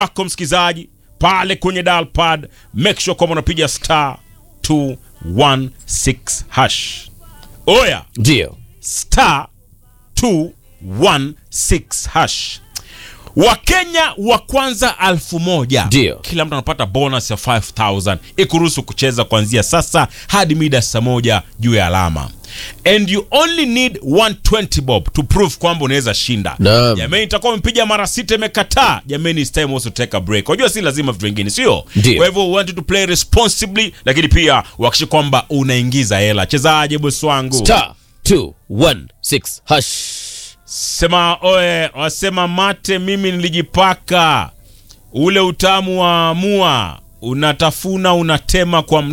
wako msikizaji pale kwenye dial pad, make sure kwamba unapiga star 216 hash. Oya, Ndio. star 216 hash. Wakenya wa kwanza alfu moja Ndio. kila mtu anapata bonus ya 5000 ikuruhusu kucheza kuanzia sasa hadi mida saa moja juu ya alama and you only need 120 bob to prove kwamba unaweza shinda Naam. jamani itakuwa umepiga mara sita imekataa jamani it's time also take a break unajua si lazima vitu vingine sio Ndio. kwa hivyo we want you to play responsibly lakini pia uhakikishe kwamba unaingiza hela chezaje bosi wangu Star 216 hash. sema oe wasema mate mimi nilijipaka ule utamu wa mua unatafuna unatema kwa